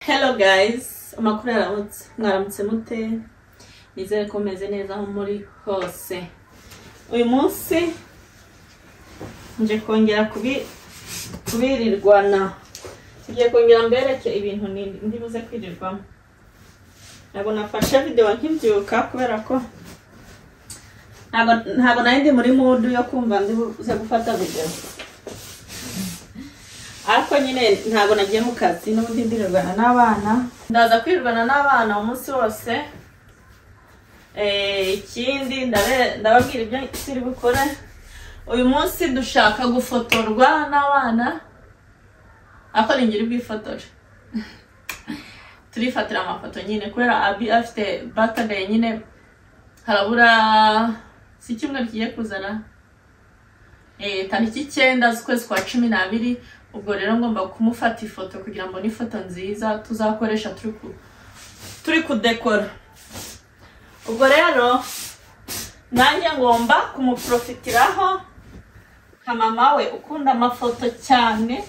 hello guys amakuru yaramutse mwaramutse mute nizere ko mumeze neza aho muri hose uyu munsi nje kongera kubi- kubirirwana tugiye kongera mbereke ibintu ni- ndibuze kwirirwamo ntabwo nafashe videwo nkibyuka kubera ko ntabwo ntabwo nari ndi muri mudu yo kumva ndibuze gufata videwo ariko nyine ntabwo nagiye mu kazi n'ubundi ndirirwana n'abana ndaza kwirirwana n'abana umunsi wose Eh, ikindi ndabe- ndababwira ibyo turi bukore uyu munsi dushaka gufotorwa n'abana ariko ni ngiri bwifotore turifatira amafoto nyine kubera abi afite batagaye nyine harabura si icyumweru kigiye kuzana Eh, tariki icyenda z'ukwezi kwa cumi n'abiri ubwo rero ngomba kumufata ifoto kugira ngo n'ifoto nziza tuzakoresha turi ku- turi kudekora ubwo rero nanjye ngomba kumuprofitiraho nka mama we ukunda amafoto cyane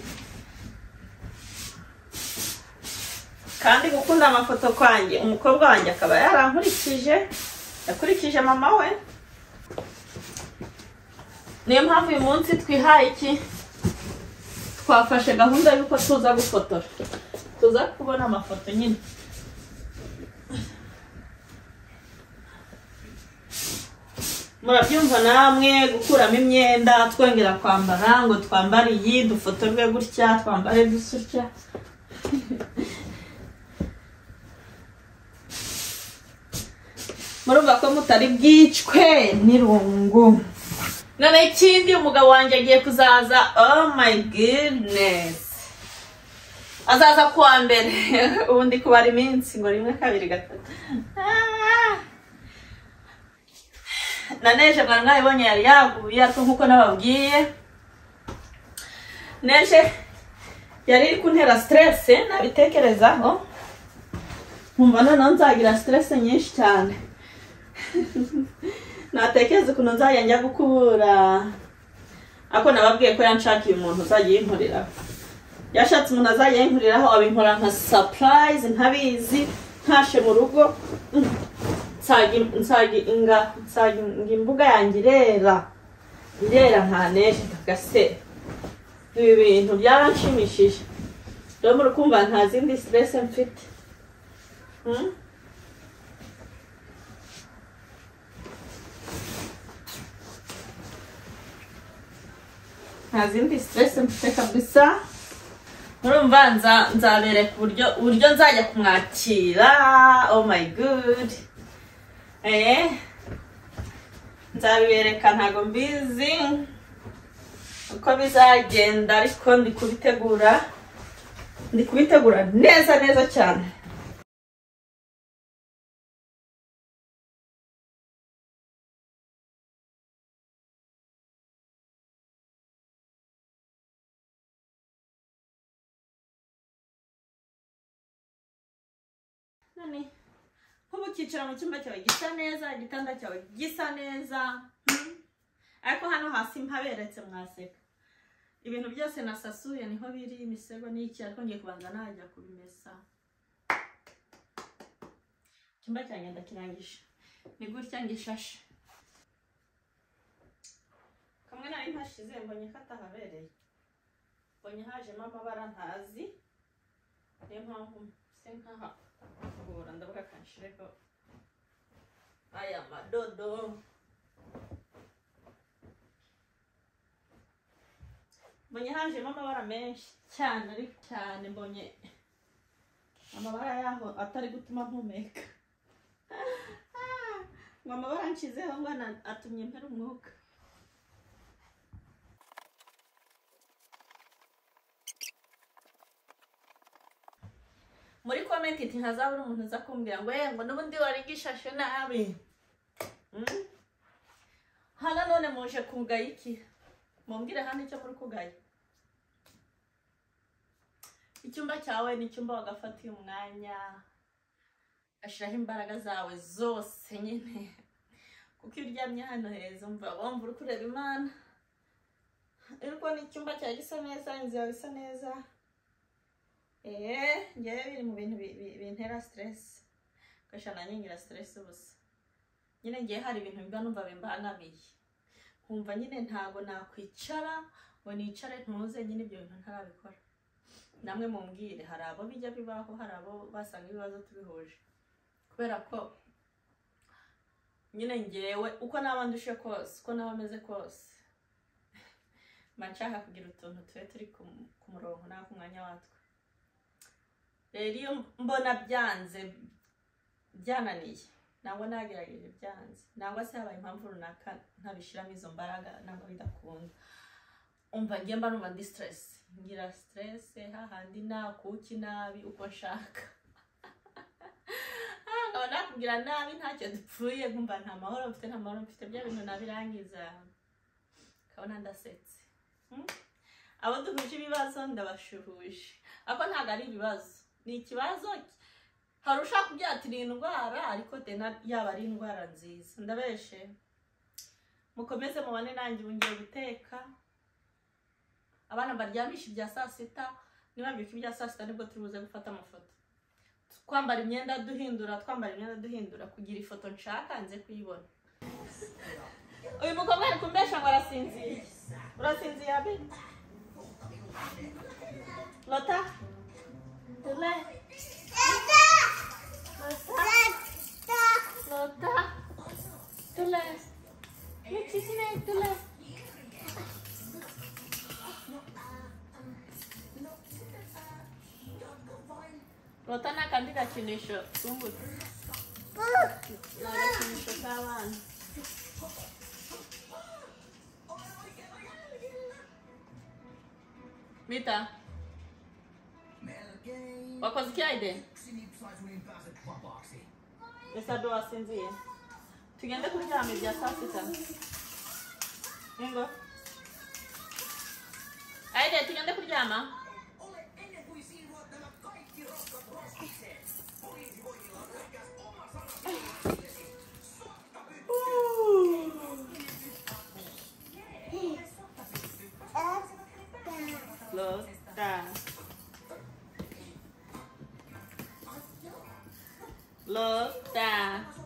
kandi gukunda amafoto kwanjye umukobwa wanjye akaba yarankurikije yakurikije mama we niyo mpamvu uyu munsi twihaye iki twafashe gahunda y'uko tuza gufotora tuza kubona amafoto nyine murabyumva namwe gukuramo imyenda twongera kwambara ngo twambare iyi dufotorwe gutya twambare dusutya murumva ko mutari bwicwe n'irungu none ikindi umugabo wanjye agiye kuzaza oh my goodness azaza ku wa mbere ubu ndi kubara iminsi ngo rimwe kabiri gatatu Ah! na neje mwari mwabibonye yari yaguye ariko nk'uko nababwiye neje yari iri kuntera stress nabitekerezaho nkumva noneho nzagira stress nyinshi cyane natekereza ukuntu nzajya njya gukubura ariko nababwiye ko yanshakiye umuntu uzajya yinkoreraho yashatse umuntu azajya yinkoreraho abinkora nka sapurayizi ntabizi ntashe mu rugo nsaga- nsaga- inga- nsaga imbuga yanjye irera irera nta neje kagase ibi bintu byaranshimishije rero muri kumva nta zindi siteresi mfite Hmm? nta zindi stress mfite kabisa murumva nza- nzabereka uburyo uburyo nzajya kumwakira oh my good eh nzabibereka ntago mbizi uko bizagenda ariko ndi kubitegura ndi kubitegura neza neza cyane none nk'ubu ukicara mu cyumba cyawe gisa neza igitanda cyawe gisa neza hmm? ariko hano hasi mpaberetse mwaseka ibintu byose nasasuye niho biri imisego n'iki ariko ngiye kubanza najya kubimesa icyumba cyanjye ndakirangije ni gutya ngishashe kamwe nari mpashize mbonye ko atahabereye mbonye hajemo amabara ntazi niyo mpamvu se nkaha kuvura ndavuga kanshireho aya madodo mbonye hajemo amabara menshi cyane ariko cyane mbonye amabara yaho atari gutuma mpumeka Ah, ngo amabara nshizeho ngo ana- atumye mpera umwuka muri komenti iti ntazabura umuntu uza kumbwira ngo "Eh, ngo n'ubundi wari gishashe nabi Mm? hano none muje kugaya iki mumbwire hano icyo muri kugaya icyumba cyawe ni icyumba wagafatiye umwanya ugashyiraho imbaraga zawe zose nyine kuko iyo uryamye hano heza umva wumva uri kureba imana ariko ni icyumba cyawe gisa neza inzu yawe isa neza eee ngewe biri mu bintu bi- bi- bintera siteresi gashana nyingira siteresi ubusa nyine ngewe hari ibintu mba numva bimbangamiye nkumva nyine ntabwo nakwicara ngo nicare ntuze nyine ibyo bintu ntarabikora namwe mumbwire hari abo bijya bibaho hari abo basanga ibibazo tubihuje kubera ko nyine ngewe uko naba ndushe kose uko naba ameze kose mba nshaka kugira utuntu tube turi ku- ku murongo nta ku mwanya watwo rero iyo mbona byanze byananiye nangwa nagerageje byanze nangwa se habaye impamvu runaka ntabishyiramo izo mbaraga nangwa bidakunda umva ngiye mba numva ndi siteresi ngira siteresi hahandi nakuki nabi uko nshaka Ah, nkaba nakubwira nabi ntacyo dupfuye nkumva nta mahoro mfite nta mahoro mfite bya bintu nabirangiza kabona ndasetse Hmm? abo duhuje ibibazo ndabashuhuje ariko ntabwo ari ibibazo ni ikibazo ki- hari ushaka kubyatira iyi ndwara ariko dena yaba ari indwara nziza ndabeshe mukomeze mubane nanjye ubu ngiye guteka abana baryamisha ibya saa sita niba mbyuka ibya saa sita nibwo turi buze gufata amafoto twambara imyenda duhindura twambara imyenda duhindura kugira ifoto nshaka nze kuyibona uyu mukobwa ari kumbesha ngo arasinziriye urasinziye abi lota tule lota tule nikisine tule lota ni akandi gakinisho twumbuze ni agakinisho k'abana mita wakoze ikirayide ese ado wasinziye tugende kuryama ibya saa sita ingo ayide tugende kuryama Lota. Lota.